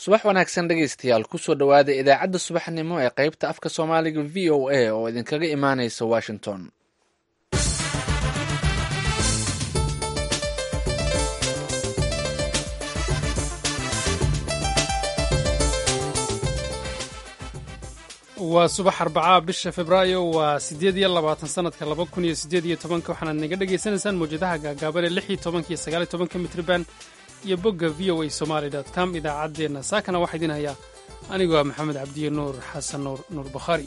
subax wanaagsan dhegaystayaal kusoo dhowaada idaacadda subaxnimo ee qaybta afka soomaaliga v o a oo idinkaga imaaneysa washington waa subax arbacaa bisha februaayo waa siddeed iyo labaatan sanadka laba kun iyo siddeed iyo tobanka waxaanaad naga dhagaysanaysaan mawjadaha gaagaaban ee lix iyo tobanka iyo sagaal iyo tobanka mitriban iyo bogga v o a somaali dot com idaacaddeenna saakana waxaa idiin hayaa anigoo ah maxamed cabdiye nuur xasan nuur nuur bakhaari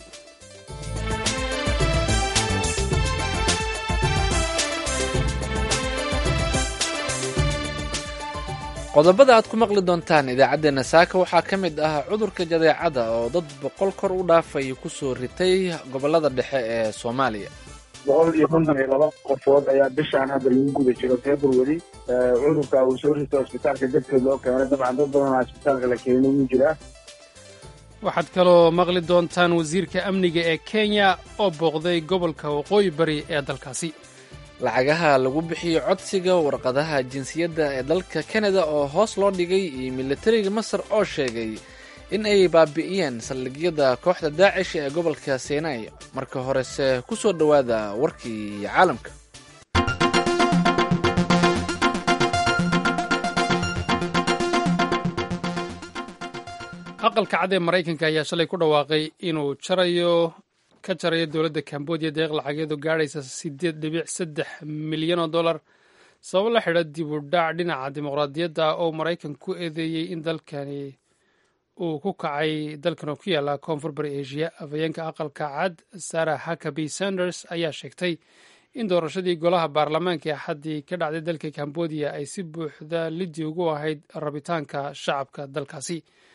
qodobada aad ku maqli doontaan idaacaddeenna saaka waxaa ka mid ah cudurka jadeecada oo dad boqol kor u dhaafay kusoo ritay gobollada dhexe ee soomaaliya boqol iyo konton iyo laba qofood ayaa bishaan hadda lagu guda jiro february cudurka uu soo rito isbitaalka darteed loo keenay dabcan dad badanaa isbitaalka la keenay wuu jiraa waxaad kaloo maqli doontaan wasiirka amniga ee kenya oo booqday gobolka waqooyi bari ee dalkaasi lacagaha lagu bixiyo codsiga warqadaha jinsiyadda ee dalka kanada oo hoos loo dhigay iyo militariga masar oo sheegay in ay baabi'iyeen saldhigyada kooxda daacish ee gobolka sinai marka horese ku soo dhowaada warkii caalamka aqalka cad ee maraykanka ayaa shalay ku dhawaaqay inuu jarayo ka jarayo dowladda cambodia deeq lacageedu gaadhaysa siddeed dhibic saddex milyan oo dollar sababo la xidha dib u dhac dhinaca dimuqraadiyadda oo maraykan ku eedeeyey in dalkani uu ku kacay dalkan oo ku yaalla koonfur bari asia afhayeenka aqalka cad sarah hakaby sanders ayaa sheegtay in doorashadii golaha baarlamaanka ee axaddii ka dhacday dalka cambodia ay si buuxda liddi ugu ahayd rabitaanka shacabka dalkaasi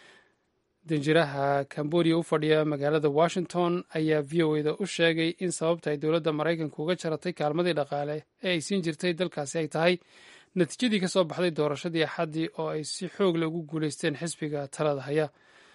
danjiraha cambodia u fadhiya magaalada washington ayaa v o eda u sheegay in sababta ay dowladda maraykanka uga jaratay kaalmadii dhaqaale ee ay siin jirtay dalkaasi ay tahay natiijadii ka soo baxday doorashadii axaddii oo ay si xoog leh ugu guulaysteen xisbiga talada haya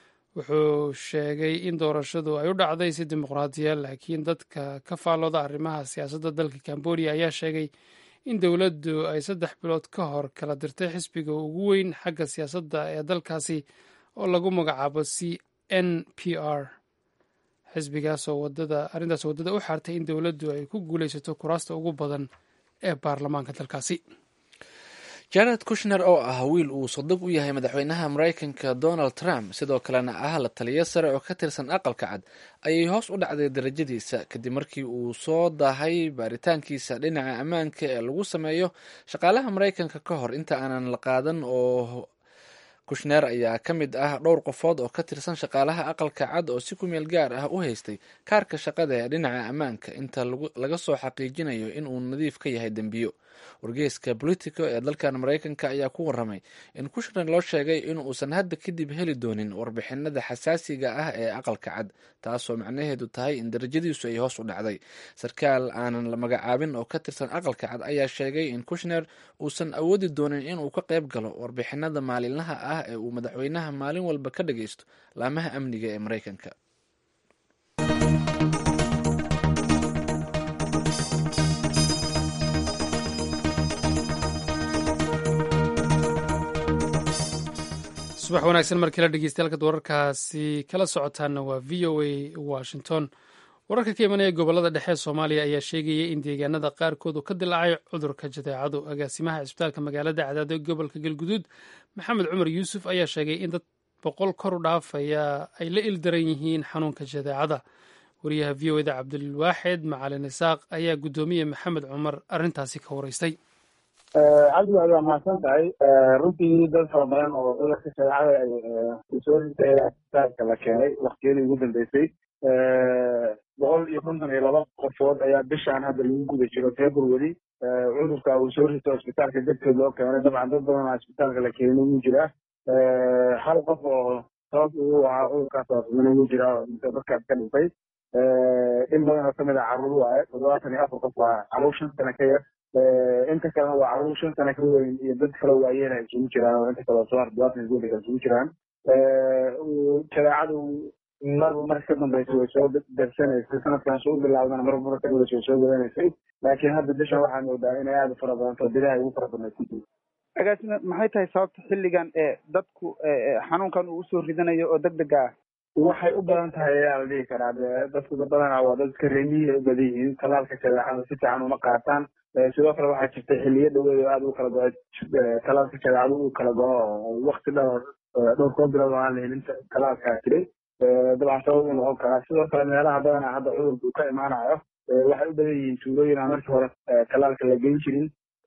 wuxuu sheegay in doorashadu ay u dhacday si dimuqraadiya laakiin dadka ka faallooda arrimaha siyaasadda dalka cambodia ayaa sheegay in dowladdu ay saddex bilood ka hor kala dirtay xisbiga ugu weyn xagga siyaasadda ee dalkaasi oo lagu magacaabo c n p r xisbigaasoo wadada arrintaas waddada u xaartay in dowladdu ay ku guulaysato kuraasta ugu badan ee baarlamaanka dalkaasi jared kushner oo ah wiil uu sodog u yahay madaxweynaha maraykanka donald trump sidoo kalena ah la taliyo sare oo ka tirsan aqalka cad ayay hoos u dhacday darajadiisa kadib markii uu soo daahay baaritaankiisa dhinaca ammaanka ee lagu sameeyo shaqaalaha maraykanka ka hor inta aanan la qaadan oo kushner ayaa ka mid ah dhowr qofood oo ka tirsan shaqaalaha aqalka cad oo si ku meel gaar ah u haystay kaarka shaqada ee dhinaca ammaanka inta laga soo xaqiijinayo in uu nadiif ka yahay dembiyo wargeyska politico ee dalkan maraykanka ayaa ku waramay in kushner loo sheegay in uusan hadda kadib heli doonin warbixinada xasaasiga ah ee aqalka cad taasoo macnaheedu tahay in darajadiisu ay hoos u dhacday sarkaal aanan la magacaabin oo ka tirsan aqalka cad ayaa sheegay in kushner uusan awoodi doonin inuu ka qayb galo warbixinada maalinlaha ah ee uu madaxweynaha maalin walba ka dhagaysto laamaha amniga ee maraykanka subax wanaagsan markii la dhegeystayaal wararkaasi kala socotaana waa v o a washington wararka ka imanaya gobolada dhexe soomaaliya ayaa sheegaya in deegaanada qaarkood uu ka dilaacay cudurka jadeecadu agaasimaha cisbitaalka magaalada cadaado ee gobolka galguduud maxamed cumar yuusuf ayaa sheegay in dad boqol kor u dhaafaya ay la ildaran yihiin xanuunka jadeecada wariyaha v o eda cabdilwaaxid macalin isaaq ayaa guddoomiye maxamed cumar arrintaasi ka waraystay cabdi waa mahadsan tahay runtii dad fara badan oo cudurka shareecada soo ritay isbitaalka la keenay waktiyadii ugu dambeysay boqol iyo konton iyo laba qofood ayaa bishaan hadda lagu guda jiro february cudurka uu soo rito isbitaalka darteed loo keenay dabcan dad badanaa isbitaalka la keenay wuu jiraa hal qof oo sabab uu ahaa cudurkaas waafimana wuu jiraa dadkaas ka dhintay in badan oo kamid ah carruur waaye toddobaatan iyo afar qof waa carruur shan sano ka yar inta kalena waa carruur shan sano ka weyn iyo dad kale waayeen ay isugu jiraan oo inta kale soo toddobaatan iyo ka isugu jiraan shareecadu marba marka ka dambaysa way soo darsanaysay sanadkan soo bilaawdana marba marka ka dambaysa way soo wadanaysay laakiin hadda bishan waxaa moodaa inay aada u fara badanto bilaha ugu fara badnayd agaasime maxay tahay sababta xilligan ee dadku xanuunkan uu usoo ridanayo oo deg dega ah waxay u badan tahay ayaa la dhihi karaa de dadku badanaa waa dadka reemihi u badan yihiin talaalka jadeecada si fiican uma qaataan sidoo kale waxaa jirta xiliyo dhaweed oo aada u kala go talaalka jadeecada uu kala go-o oo wakti dhowr dhowr koo bilood oo aan la helin talaalkaa jiray dabcan sabab u noqon karaa sidoo kale meelaha badanaa hadda cudurka uu ka imaanayo waxay u badan yihiin tuulooyin aan markii hore talaalka la geyn jirin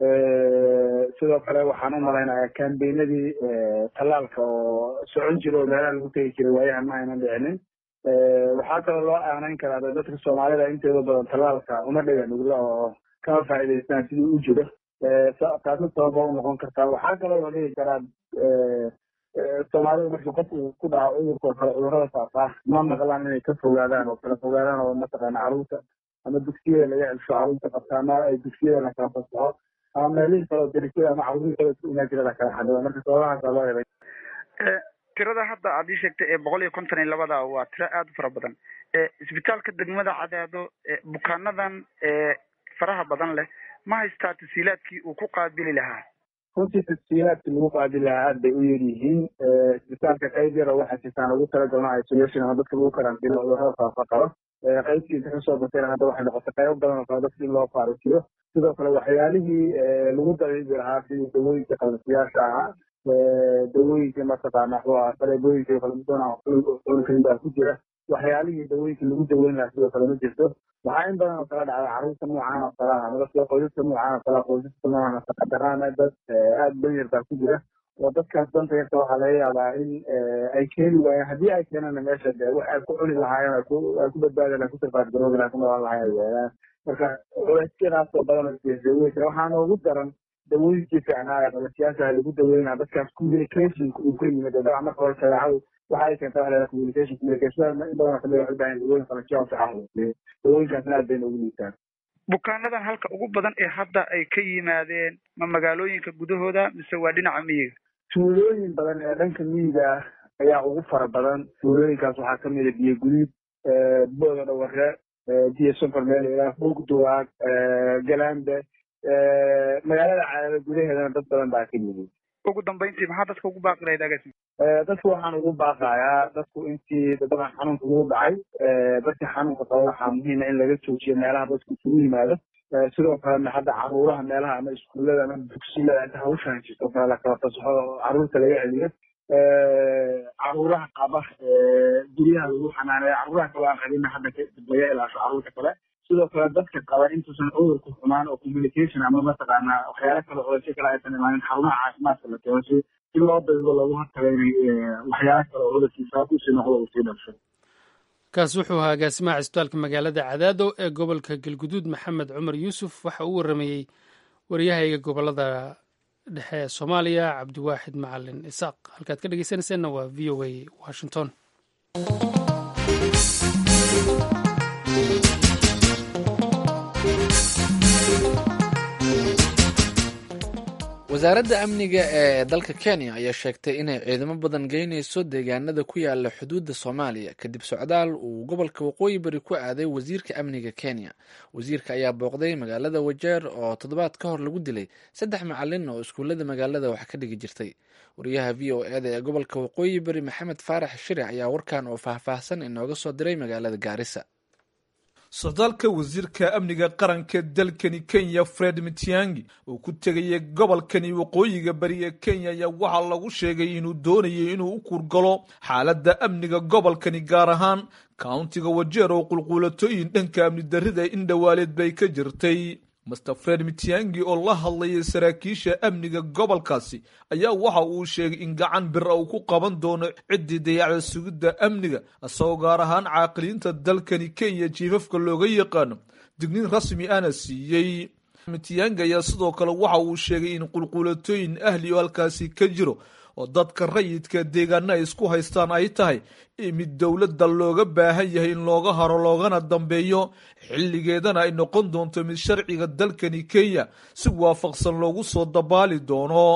sidoo kale waxaan u malaynayaa kambeynadii talaalka oo socon jira oo meelaha lagu tegi jiray waayahan ma aynan dhicinin waxaa kaloo loo aanayn karaa dadka soomaalida inteeda badan talaalka uma dhiga nugla oo kama faa'iidaystaan sidii u jiro taasi sababa u noqon kartaa waxaa kaloo la dhihi karaa soomaalida markii qof uu ku dhaco cudurka oo kale cudurrada faafaa ma maqlaan inay ka fogaadaan oo kala fogaadaan oo mataqaana carruurta ama dugsiyada laga celsho carruurta qabta ama ay dugsiyada la kala fasaxo ama meelihii kale oo derisada ama carruurihii kale isku imaan jira la kala xadido marka sababahaasa loo helay tirada hadda aad ii sheegtay ee boqol iyo konton iyo labada waa tiro aada u fara badan isbitaalka degmada cadaado bukaanadan faraha badan leh ma haystaa tasiilaadkii uu ku qaabili lahaa runtii tasiilaadkii lagu qaabili lahaa aad bay u yar yihiin isbitaalka qayb yar oo waxaa jirtaan ugu talagalno isolation ama dadka lagu karantiilo cudurrada faafa qabo qaybtiisa kasoo batayna hadda waxay noqotay qaybo badan oo kale dadka in loo faarisiyo sidoo kale waxyaalihii lagu dabiibi lahaa sidii dawooyinka qalasiyaasha ahaa dawooyinka mataqaana wuxuu ahaa saleebooyinka kaladuwan baa ku jira waxyaalihii dawooyinka lagu daweyn lahaa sidoo kale ma jirto waxaa in badan oo kala dhacda carruurta noocaan oo kale ah dadka qoysaska noocaan oo kale qoysaska noocan nafaqadaraana dad aada dan yar baa ku jira oo dadkaas danta yarta waxaa laga yaabaa in ay keeni waayeen haddii ay keenana meesha de wax ay ku cuni lahaayeen ay ku badbaadi lahayen ku sarfaadgaroobi lahayen ku noolaan lahayen ay weeyaan marka culeysyadaasoo badan oo isgeesaweysa waxaa noogu daran dawooyinkii fiicnaa ee qalasiyaasha lagu daweynaa dadkaas communicationka uu ka yimid dabca marka hore shareecadu waxa ay keenta waxa communication communicationada in badan kamid waxay baahan dawooyin qalasiya oo fiican dawooyinkaasna aad bay noogu liitaan bukaanadan halka ugu badan ee hadda ay ka yimaadeen ma magaalooyinka gudahooda mise waa dhinaca miyiga tuulooyin badan ee dhanka miyiga ah ayaa ugu fara badan tuulooyinkaas waxaa kamid a biyo guduud booda dhaware biyo sonfar meel ilaa bogduwaag galambe magaalada cadaada gudaheedana dad badan baa ka yimid ugu dambeyntii maxaa dadka ugu baaqi lahayd agaasi dadku waxaan ugu baaqayaa dadku intii dabcan xanuunka ugu dhacay dadka xanuunka qaba waxaa muhiima in laga joojiyo meelaha dadku isugu yimaado sidoo kalena hadda caruuraha meelaha ama iskuullada ama dugsiyada inta hawshan jirto kale lakala fasaxo oo caruurta laga celiyo caruuraha qaba guryaha lagu xanaaneeyo caruuraha kale aan qabina hadda laga ilaasho caruurta kale sidoo kale dadka qaba intuusan cudurku xumaan oo communication ama mataqaana waxyaala kale culaysyo kale aysan imaanin xarumaha caafimaadka la keeno si si loo daydo loogu hortago inay waxyaala kale oo cudurkiisa kusii noqdo uu sii dhasho kaasi wuxuu ahaa agaasimaha cisbitaalka magaalada cadaado ee gobolka galguduud maxamed cumar yuusuf waxa uu waramayey waryahayga gobolada dhexe ee soomaaliya cabdiwaaxid macalin isaaq halkaad ka dhegeysanayseena waa v o a washington wasaaradda amniga ee dalka kenya ayaa sheegtay inay ciidamo badan geynayso deegaanada ku yaala xuduudda soomaaliya kadib socdaal uu gobolka waqooyi bari ku aaday wasiirka amniga kenya wasiirka ayaa booqday magaalada wajeer oo toddobaad ka hor lagu dilay saddex macalin oo iskuullada magaalada wax ka dhigi jirtay wariyaha v o eda ee gobolka waqooyi bari maxamed faarax shiric ayaa warkan oo faahfaahsan inooga soo diray magaalada gaarisa socdaalka wasiirka amniga qaranka dalkani kenya fred mitiangi uu ku tegayay gobolkani waqooyiga bari ee kenya ayaa waxaa lagu sheegay inuu doonayay inuu u kurgalo xaaladda amniga gobolkani gaar ahaan kauntiga wajeer oo qulquulatooyin dhanka amni darrida indhowaaleed bay ka jirtay master fred mitiangi oo la hadlayay saraakiisha amniga gobolkaasi ayaa waxa uu sheegay in gacan bir uu ku qaban doono ciddii dayacda sugidda amniga isagoo gaar ahaan caaqiliinta dalkani kenya jiifafka looga yaqaano digniin rasmi ana siiyey mitiangi ayaa sidoo kale waxa uu sheegay in qulquulatooyin ahli oo halkaasi ka jiro oo dadka rayidka deegaana ay isku haystaan ay tahay mid dowladda looga baahan yahay in looga haro loogana dambeeyo xilligeedana ay noqon doonto mid sharciga dalkani kenya si waafaqsan loogu soo dabaali doono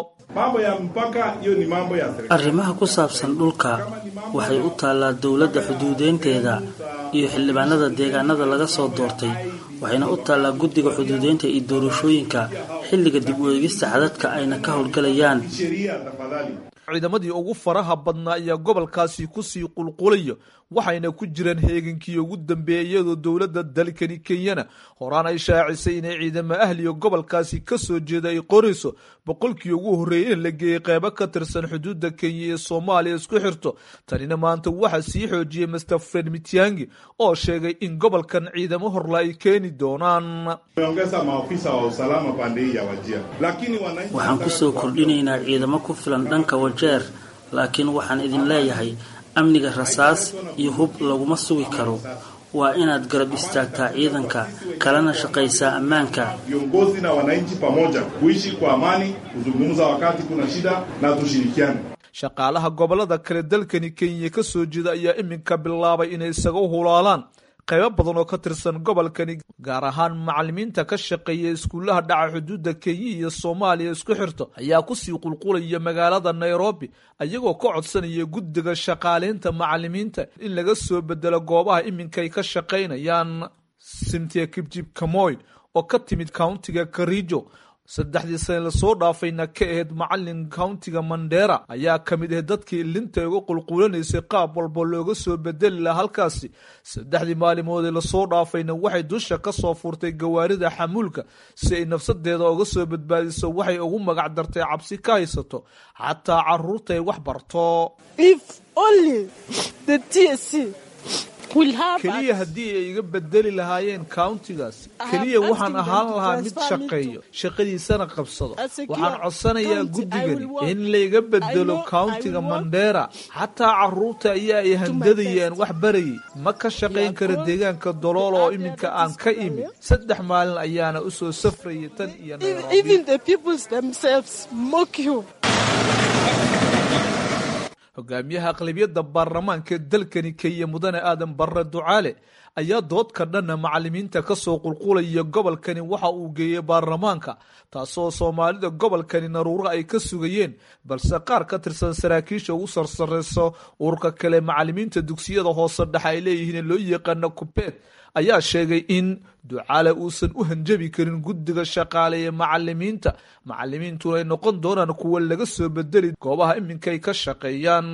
arrimaha ku saabsan dhulka waxay u taallaa dowladda xuduudeynteeda iyo xildhibaanada deegaanada laga soo doortay waxayna u taallaa guddiga xuduudeynta iyo doorashooyinka xilliga dib u eegista xadadka ayna ka howlgalayaan ciidamadii ugu faraha badnaa ayaa gobolkaasi kusii qulqulaya waxayna ku jiraan heegankii ugu dambeeyay iyadoo dowladda dalkani kenyana horaan ay shaacisay inay ciidamo ahliga gobolkaasi ka soo jeeda ay qorayso boqolkii ugu horreeyay in la geeyey qeybo ka tirsan xuduudda kenya ee soomaaliya isku xirto tanina maanta waxaa sii xoojiyey master fred mitiangi oo sheegay in gobolkan ciidamo horla ay keeni doonaan waxaan kusoo kordhinaynaa ciidamo ku filan dhanka wajeer laakiin waxaan idin leeyahay amniga rasaas iyo hub laguma sugi karo waa inaad garab istaagtaa ciidanka kalena shaqaysaa ammaanka viongozi na wananchi pamoja kuishi kwa amani kuzungumza wakati kuna shida na tushirikiane shaqaalaha gobolada kale dalkani kenya ka soo jeeda ayaa iminka bilaabay inay isaga hulaalaan qaybo badan oo ka tirsan gobolkani gaar ahaan macalimiinta ka shaqeeya iskuullaha dhaca xuduudda kenya iyo soomaaliya isku xirto ayaa kusii qulqulaya magaalada nairobi ayagoo ka codsanaya guddiga shaqaaleynta macalimiinta in laga soo bedelo goobaha iminkay ka shaqaynayaan simtia kibjib kamoy oo ka timid countiga karijo saddexdii sane lasoo dhaafayna ka ahayd macalin countiga mandera ayaa ka mid ahayd dadkii ilinta uga qulqulanaysay qaab walba looga soo bedeli laha halkaasi saddexdii maalimoodee lasoo dhaafayna waxay dusha ka soo furtay gawaarida xamuulka si ay nafsadeeda uga soo badbaadiso waxay ugu magac dartay cabsi ka haysato xataa caruurta ay wax barto keliya haddii ay iga bedeli lahaayeen countigaas keliya waxaan ahaan lahaa mid shaqeeyo shaqadiisana qabsado waxaan codsanayaa guddigani in layga bedelo countiga mandera xataa caruurta ayaa ay handadayaan wax barayay ma ka shaqayn kara deegaanka dolool oo iminka aan ka imid saddex maalin ayaana u soo safrayay tan iyo hogaamiyaha aqlabiyadda baarlamaanka ee dalkani kenya mudane aadan barre ducaale ayaa doodka dhanna macalimiinta kasoo qulqulaya gobolkani waxa uu geeyey baarlamaanka taasoo soomaalida gobolkani naruuro ay ka sugayeen balse qaar ka tirsan saraakiisha ugu sarsareyso ururka kale macalimiinta dugsiyada hoose dhexe ay leeyihiin loo yaqaano kubeed ayaa sheegay in ducaale uusan u hanjabi karin guddiga shaqaale ee macalimiinta macalimiintuna ay noqon doonaan kuwa laga soo bedeli goobaha iminkay ka shaqeeyaan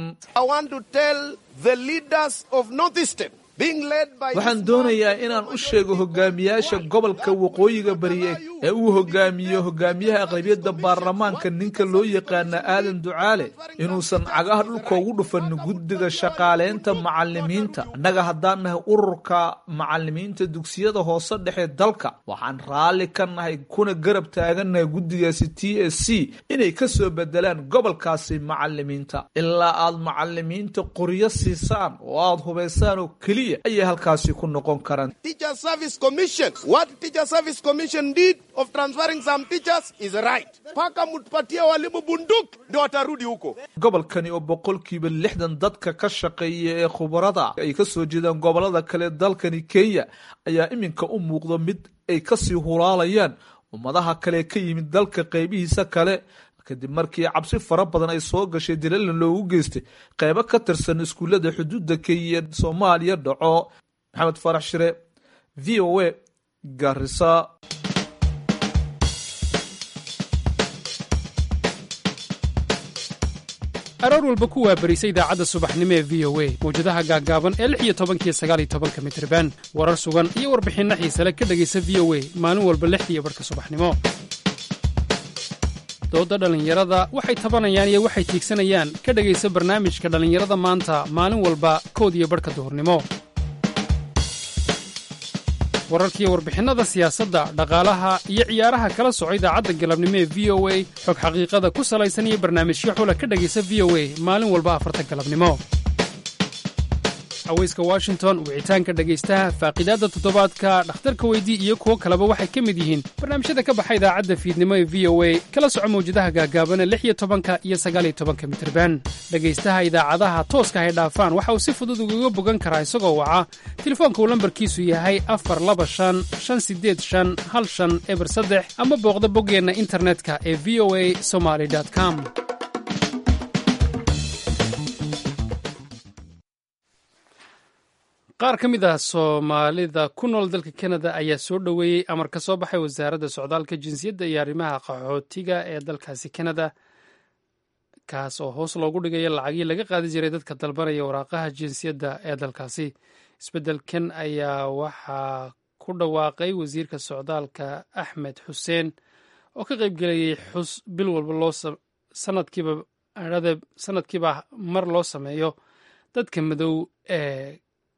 waxaan doonayaa inaan u sheego hogaamiyaasha gobolka waqooyiga bariye ee uu hogaamiyo hogaamiyaha aqlabiyadda baarlamaanka ninka loo yaqaana aadan ducaale inuusan cagaha dhulka ugu dhufanin guddiga shaqaaleynta macalimiinta annaga haddaan nahay ururka macalimiinta dugsiyada hoose dhexe dalka waxaan raalli ka nahay kuna garab taagannahay guddigaasi t s c inay ka soo bedelaan gobolkaasi macalimiinta ilaa aad macalimiinta qoryo siisaan oo aad hubaysaan oo keliya ayay halkaasi ku noqon karaan gobolkani oo boqolkiiba lixdan dadka ka shaqeeya ee khubarada ay ka soo jeedaan gobolada kale dalkani kenya ayaa iminka u muuqda mid ay kasii hulaalayaan ummadaha kale ka yimid dalka qeybihiisa kale kadib markii cabsi fara badan ay soo gashay dilalan loogu geystay qeybo ka tirsan iskuullada xuduudda kenya soomaaliya dhaco maxamed farax shire v o a garisa aroor walba ku waabarisa idaacadda subaxnimo ee v o a mawjadaha gaaggaaban ee lix iyo tobankiyo sagaal iyo tobanka mitriban warar sugan iyo warbixinno xiisale ka dhegaysa v o a maalin walba lixdiiyo barhka subaxnimo dooda dhallinyarada waxay tabanayaan iyo waxay tiigsanayaan ka dhegaysa barnaamijka dhallinyarada maanta maalin walba kood iyo barhka duhurnimo wararkiiyo warbixinnada siyaasadda dhaqaalaha iyo ciyaaraha kala soco idaacadda galabnimo ee v o a xog xaqiiqada ku salaysan iyo barnaamijyo xula ka dhegaysa v o a maalin walba afarta galabnimo haweyska washington wicitaanka dhegaystaha faaqidaadda toddobaadka dhakhtarka weydii iyo kuwo kaleba waxay ka mid yihiin barnaamijyada ka baxa idaacadda fiidnimo ee v o a kala soco mawjadaha gaagaabana lix iyo tobanka iyo sagaal iyo tobanka mitirban dhegaystaha idaacadaha tooska hay dhaafaan waxa uu si fudud ugaga bogan karaa isagoo waca telefoonka uu lambarkiisu yahay afar laba shan shan sideed shan hal shan eber saddex ama booqda boggeenna internetka ee v o a somaly com qaar ka mid ah soomaalida ku nool dalka kanada ayaa soo dhoweeyey amar ka soo baxay wasaaradda socdaalka jinsiyadda iyo arrimaha qaxootiga ee dalkaasi kanada kaas oo hoos loogu dhigaya lacagii laga qaadi jiray dadka dalbanaya waraaqaha jinsiyadda ee dalkaasi isbeddelkan ayaa waxaa ku dhawaaqay wasiirka socdaalka axmed xuseen oo ka qaybgelayay xus bil walba loo sanadkiiba sanadkiiba mar loo sameeyo dadka madow ee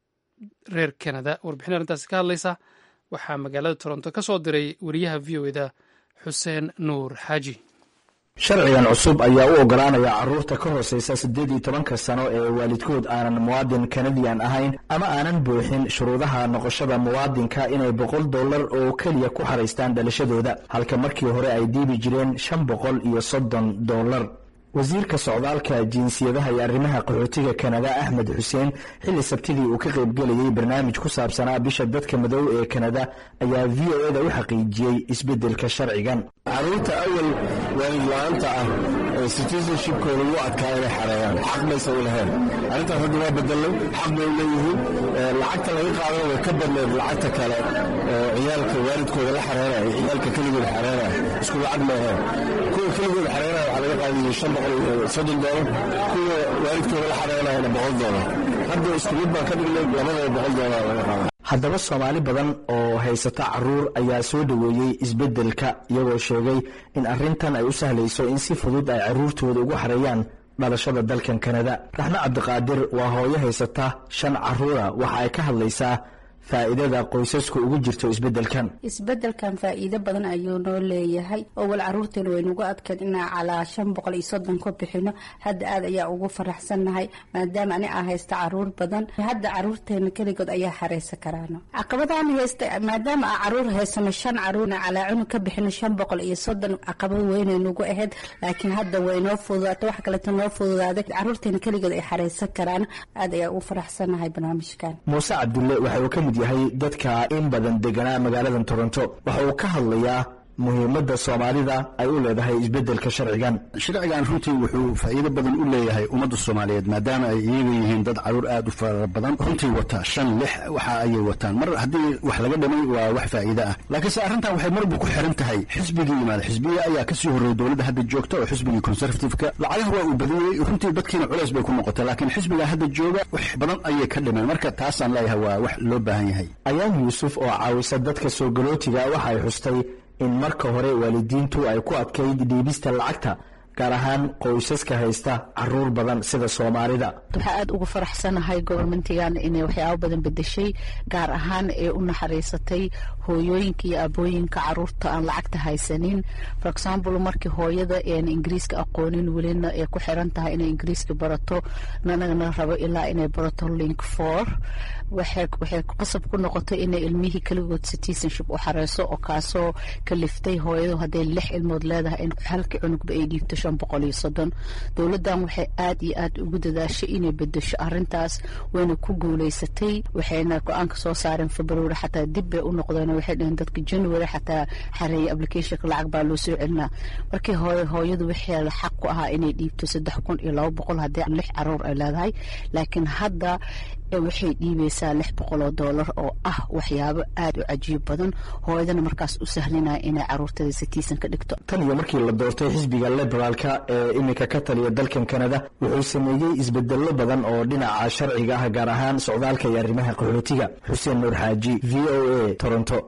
reer kanada warbixin arrintaasi ka hadlaysa waxaa magaalada toronto ka soo diray wariyaha v o eda xuseen nuur xaaji sharcigan cusub ayaa u ogolaanaya carruurta ka hooseysa siddeed iyo tobanka sano ee waalidkood aanan muwaadin kanadiyan ahayn ama aanan buuxin shuruudaha noqoshada muwaadinka inay boqol dollar oo keliya ku xaraystaan dhalashadooda halka markii hore ay diibi jireen shan boqol iyo soddon dollar wasiirka socdaalka jinsiyadaha iyo arrimaha qaxootiga kanada axmed xuseen xilli sabtidii uu ka qaybgelayay barnaamij ku saabsanaa bisha dadka madow ee kanada ayaa v o eda u xaqiijiyey isbeddelka sharcigan carruurta awal waalid-la-aanta ah ee citizenshipkooda u adkaa inay xareeyaan xaq maysan u lahayn arrintaas hadda waa bedelay xaq bay u leeyihiin lacagta laga qaadana way ka badneed lacagta kale oo ciyaalka waalidkooda la xareynaya ciyaalka keligooda xareynaya isku lacag maahayn kuwa keligooda xareynaya waxaa laga qaadayay shan boqol iyo soddon doolar kuwa waalidkooda la xareynayana boqol doolar hadda isku mid baan ka dhignay labadaba boqol doolar laga qaada haddaba soomaali badan oo haysata caruur ayaa soo dhoweeyey isbeddelka iyagoo sheegay in arrintan ay u sahlayso in si fudud ay carruurtooda ugu xareeyaan dhalashada dalkan kanada raxme cabdiqaadir waa hooyo haysata shan carruura waxa ay ka hadlaysaa faa'iidada qoysasku ugu jirto isbeddelkan isbeddelkan faa'iido badan ayuu noo leeyahay oo wal carruurteena waynugu adkayn inaan calaa shan boqol iyo soddon ka bixino hadda aad ayaa ugu faraxsannahay maadaama ani aa haysta caruur badan hadda caruurteena keligood ayaa xareysan karaano caqabadaan haysta maadaama aa caruur haysano shan caruurna calaa cunug ka bixino shan boqol iyo soddon caqabad weynay nagu ahayd laakiin hadda way noo fududaatay wax kaleeto noo fududaaday caruurteena keligood ay xareysan karaan aad ayaa ugu faraxsannahay barnaamijkan muuse cabdulle waxa uu ka mid yahay dadka in badan deganaa magaaladan toronto waxa uu ka hadlayaa muhiimadda soomaalida ay u leedahay isbeddelka sharcigan sharcigan runtii wuxuu faa'iido badan u leeyahay ummadda soomaaliyeed maadaama ay iyaga yihiin dad caruur aad u fara badan runtii wata shan lix waxa ayay wataan mar haddii wax laga dhimay waa wax faa'iido ah laakiinse arrintan waxay marba ku xiran tahay xisbigii yimaada xisbiya ayaa kasii horreeyay dowladda hadda joogta oo xisbigii conservativeka lacagaha waa uu badiyey runtii dadkiina culays bay ku noqotay laakiin xisbiga hadda jooga wax badan ayay ka dhimeen marka taasaan leeyahay waa wax loo baahan yahay ayaan yuusuf oo caawisa dadka soo galootiga waxa ay xustay in marka hore waalidiintu ay ku adkayd dhiibista lacagta gaar ahaan qoysaska haysta caruur badan sida soomaalida waxaa aada ugu faraxsanahay gobormentigan inay waxyaabo badan bedeshay gaar ahaan ee u naxariisatay hooyooyinka iyo abooyinka caruurta aan lacagta haysanin for example markii hooyada een ingiriiska aqoonin welina ay ku xiran tahay inay ingiriiska barato nanagana rabo ilaa inay barato link for waxay qasab ku noqotay inay ilmihii keligood citizenship u xareyso oo kaasoo kaliftay hooyadu hadday lix ilmood leedahay in halkii cunugba ay dhiibto shan boqol iyo soddon dowladdan waxay aad iyo aad ugu dadaashay inay bedesho arrintaas wayna ku guuleysatay waxayna go-aanka soo saareen february xataa dib bay u noqdeen waxay dhaheen dadka january xataa xareeyay applicationka lacag baa loo soo celinaa markii hore hooyadu waxay xaq ku ahaa inay dhiibto saddex kun iyo laba boqol haddii lix caruur ay leedahay laakiin hadda waxay dhiibaysaa lix boqol oo doolar oo ah waxyaabo aada u cajiib badan hooyadana markaas u sahlinaya inay caruurteeda sitiisan ka dhigto tan iyo markii la doortay xisbiga liberaalka ee iminka ka taliya dalkan kanada wuxuu sameeyey isbedello badan oo dhinaca sharciga ah gaar ahaan socdaalka iyo arrimaha qaxootiga xuseen nuur xaaji v o a toronto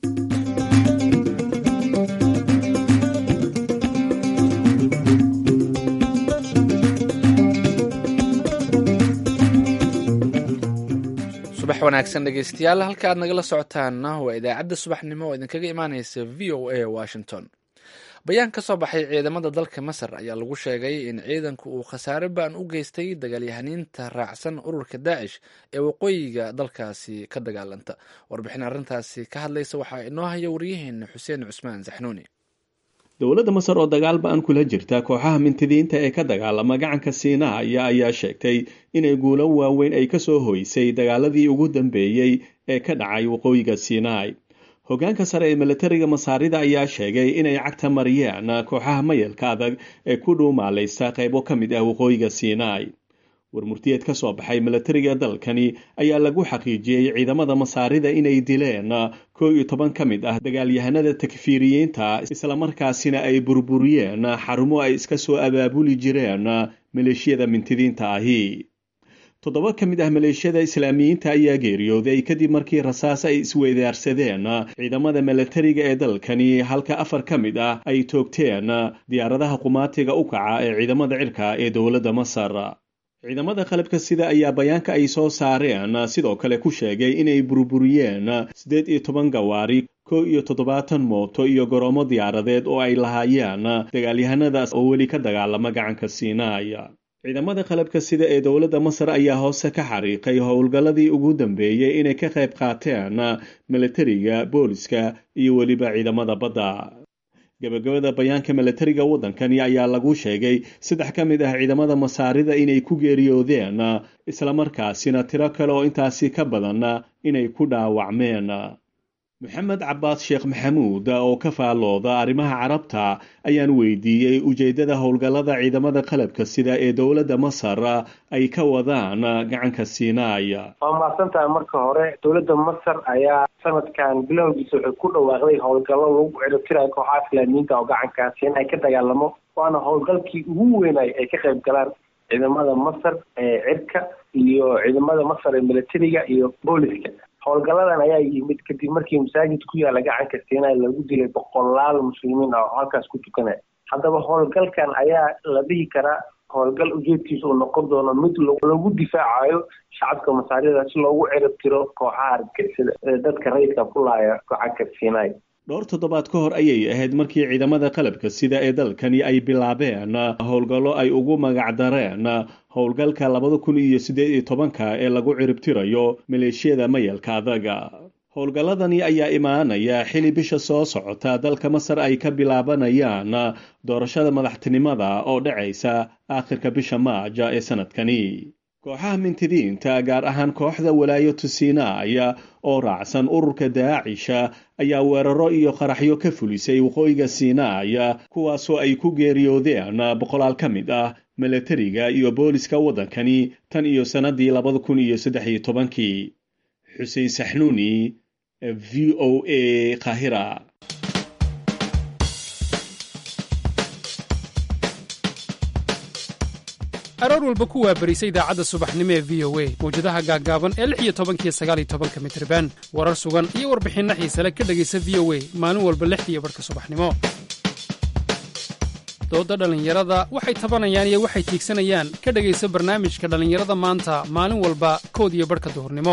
subax wanaagsan dhegeystayaal halka aad nagala socotaanna waa idaacadda subaxnimo oo idinkaga imaaneysa v o a washington bayaan ka soo baxay ciidamada dalka masar ayaa lagu sheegay in ciidanku uu khasaare baan u geystay dagaalyahaniinta raacsan ururka daacish ee waqooyiga dalkaasi ka dagaalanta warbixin arrintaasi ka hadlaysa waxaa inoo haya waryaheena xuseen cusmaan saxnuuni dowladda masar oo dagaal ba-an kula jirta kooxaha mintidiinta ee ka dagaalama gacanka siinaaya ayaa sheegtay inay guulo waaweyn ay kasoo hoysay dagaaladii ugu dambeeyey ee ka dhacay waqooyiga siinaai hogaanka sare ee milatariga masaarida ayaa sheegay inay cagta mariyeen kooxaha mayalka adag ee ku dhuumaalaysta qaybo ka mid ah waqooyiga siinaai warmurtiyeed ka soo baxay milatariga dalkani ayaa lagu xaqiijiyey ciidamada masaarida inay dileen koo iyo toban ka mid ah dagaalyahanada takfiiriyiinta islamarkaasina ay burburiyeen xarumo ay iska soo abaabuli jireen maleeshiyada mintidiinta ahi toddoba ka mid ah maleeshiyada islaamiyiinta ayaa geeriyooday kadib markii rasaas ay isweydaarsadeen ciidamada milatariga ee dalkani halka afar ka mid ah ay toogteen diyaaradaha qumaatiga u kaca ee ciidamada cirka ee dowladda masar ciidamada qalabka sida ayaa bayaanka ay soo saareen sidoo kale ku sheegay inay burburiyeen siddeed iyo toban gawaari kow iyo toddobaatan mooto iyo goroomo diyaaradeed oo ay lahaayeen dagaalyahanadaas oo weli ka dagaalama gacanka siinaaya ciidamada qalabka sida ee dowladda masar ayaa hoose ka xariiqay howlgalladii ugu dambeeyey inay ka qayb qaateen milatariga booliska iyo weliba ciidamada badda gabagabada bayaanka milatariga waddankani ayaa lagu sheegay saddex ka mid ah ciidamada masaarida inay ku geeriyoodeen islamarkaasina tiro kale oo intaasi ka badan inay ku dhaawacmeen maxamed cabaas sheekh maxamuud oo ka faallooda arrimaha carabta ayaan weydiiyey ujeeddada howlgallada ciidamada qalabka sida ee dowladda masar ay ka wadaan gacanka siinaaya waa mahadsantahay marka hore dowladda masar ayaa sanadkan bilowgiisa waxay ku dhawaaqday howlgallo lagu ciribtirayo kooxaha islaamiyiinta oo gacanka siina ay ka dagaalamo waana howlgalkii ugu weynay ay ka qayb galaan ciidamada masar ee cirka iyo ciidamada masar ee militariga iyo booliska howlgalladan ayaa yimid kadib markii masaajid ku yaala gacanka siinay lagu dilay boqolaal muslimiin ah oo halkaas ku tukanaya haddaba howlgalkan ayaa la dhihi karaa howlgal ujeedkiisa uu noqon doono mid lagu difaacayo shacabka masaarida si loogu cirib tiro kooxaha argagixisada ee dadka rayidka ku laaya gacanka siinay dhowr toddobaad ka hor ayay ahayd markii ciidamada qalabka sida ee dalkani ay bilaabeen howlgallo ay ugu magacdareen howlgalka labada kun iyo siddeed iyo tobanka ee lagu ciribtirayo maleeshiyada mayalka adaga howlgalladani ayaa imaanaya xili bisha soo socota dalka masar ay ka bilaabanayaan doorashada madaxtinimada oo dhacaysa aakhirka bisha maaja ee sanadkani kooxaha mintidiinta gaar ahaan kooxda walaayatu siinaaya oo raacsan ururka daacisha ayaa weeraro iyo qaraxyo ka fulisay waqooyiga siinaaya kuwaasoo ay ku geeriyoodeen boqolaal ka mid ah milatariga iyo booliska waddankani tan iyo sannadii labada kun iyo saddex iyo tobankii xuseen saxnuuni v o a kahira aroor walba ku waabarisa idaacadda subaxnimo ee v o a mawjadaha gaaggaaban ee lix iyo tobankiyo sagaaliyo tobanka mitriban warar sugan iyo warbixinno xiisale ka dhegaysa v o a maalin walba lixdiiyo barhka subaxnimo doodda dhallinyarada waxay tabanayaan iyo waxay tiigsanayaan ka dhegaysa barnaamijka dhallinyarada maanta maalin walba kood iyo barhka duhurnimo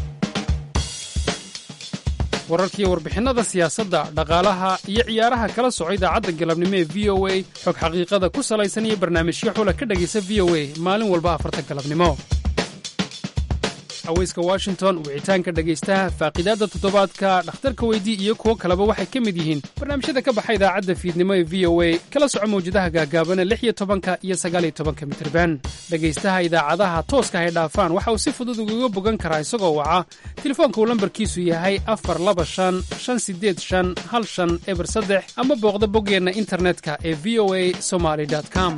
wararkiiyo warbixinnada siyaasadda dhaqaalaha iyo ciyaaraha kala soco idaacadda galabnimo ee v o a xog xaqiiqada ku salaysan iyo barnaamijyo xula ka dhegaysa v o a maalin walba afarta galabnimo haweyska washington wicitaanka dhegaystaha faaqiidaadda toddobaadka dhakhtarka weydii iyo kuwo kaleba waxay ka mid yihiin barnaamijyada ka baxa idaacadda fiidnimo ee v o a kala soco mawjadaha gaagaabana lix iyo tobanka iyo sagaaliyo tobanka mitirban dhegaystaha idaacadaha tooska hay dhaafaan waxa uu si fudud ugaga bogan karaa isagoo waca telefoonka uu lambarkiisu yahay afar laba shan shan sideed shan hal shan eber saddex ama booqda boggeenna internetka ee v o a somaly com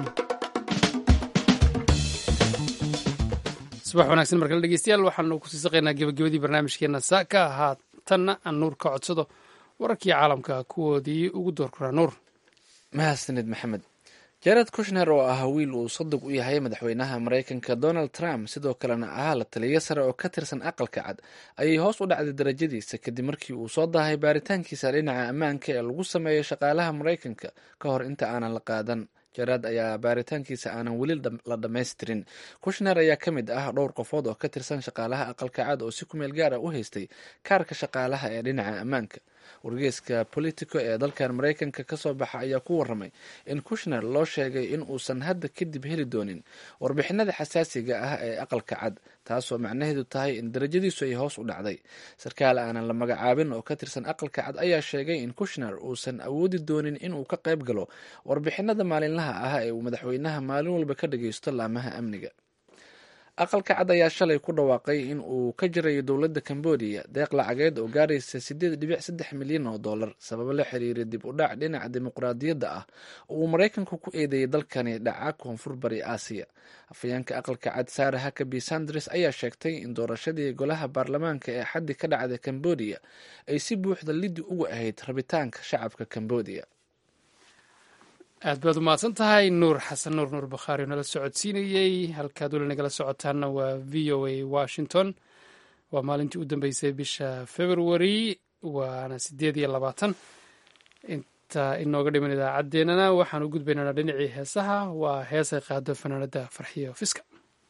subax wanaagsan markale dhegeystayaal waxaanu kusii saqaynaa gebagabadii barnaamijkeenna saaka ahaa tanna aan nuur ka codsado wararkii caalamka kuwoodii ugu doorkuraa nuur mahadsanid maxamed jared kushner oo ah wiil uu sadig u yahay madaxweynaha maraykanka donald trump sidoo kalena ahaa la taliyo sare oo ka tirsan aqalka cad ayay hoos u dhacday darajadiisa kadib markii uu soo daahay baaritaankiisa dhinaca ammaanka ee lagu sameeyo shaqaalaha maraykanka ka hor inta aanan la qaadan jaraad ayaa baaritaankiisa aanan weli la dhammaystirin kushner ayaa ka mid ah dhowr qofood oo ka tirsan shaqaalaha aqalka cad oo si kumeel gaara u haystay kaarka shaqaalaha ee dhinaca ammaanka wargeeska politico ee dalkan maraykanka kasoo baxa ayaa ku waramay in kushner loo sheegay in uusan hadda kadib heli doonin warbixinada xasaasiga ah ee aqalka cad taasoo macnaheedu tahay in darajadiisu ay hoos u dhacday sarkaal aanan la magacaabin oo ka tirsan aqalka cad ayaa sheegay in kushner uusan awoodi doonin inuu ka qayb galo warbixinada maalinlaha ah ee uu madaxweynaha maalin walba ka dhageysto laamaha amniga aqalka cad ayaa shalay ku dhawaaqay in uu ka jirayo dowladda cambodia deeq lacageed oo gaaraysa sideed dhibic saddex milyan oo dollar sababo la xiriira dib u dhac dhinaca dimuqraadiyadda ah oo uu maraykanku ku eedeeyay dalkani dhaca koonfur bari aasiya afhayeenka aqalka cad sara hakabi sanders ayaa sheegtay in doorashadii golaha baarlamaanka ee xaddi ka dhacda cambodia ay si buuxda liddi uga ahayd rabitaanka shacabka cambodia aad baad u mahadsan tahay nuur xasan nuur nuur bakhaari oo nala socodsiinayey halkaad weli nagala socotaanna waa v o a washington waa maalintii u dambeysay bisha february waana sideed iyo labaatan inta inooga dhiman idaacaddeenana waxaan u gudbaynaynaa dhinacii heesaha waa heesay qaado fanaanada farxiyo fiska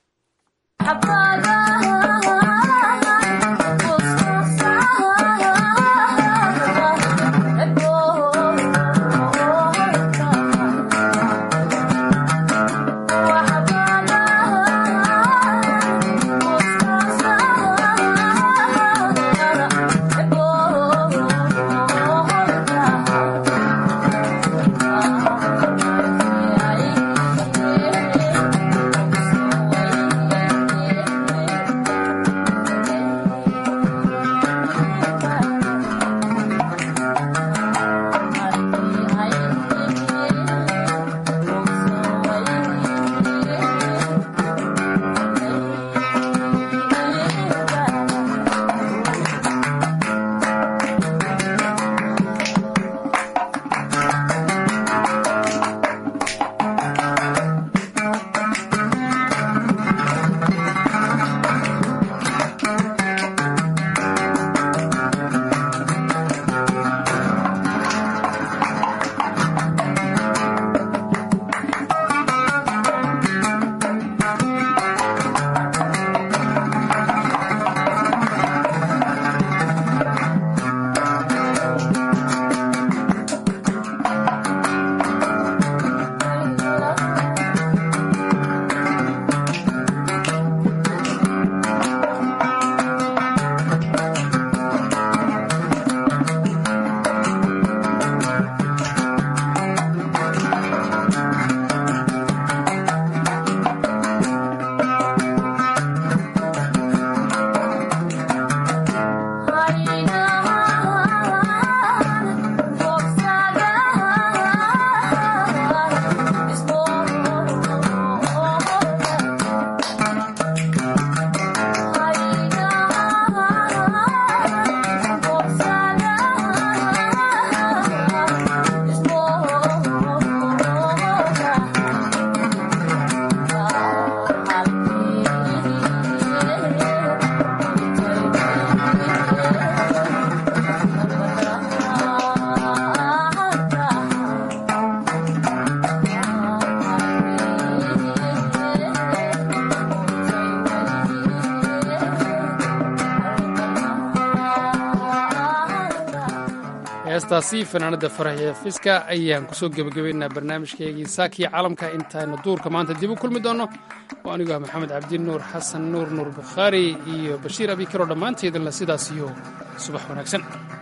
heestaasi fanaanada faraxiya fiska ayaan kusoo gebagabaynaa barnaamijkeygii saakiya caalamka intaaynu duurka maanta dib u kulmi doonno oo anigu ah maxamed cabdi nuur xasan nuur nuur bukhaari iyo bashiir abikaro dhammaanteedinla sidaas iyo subax wanaagsan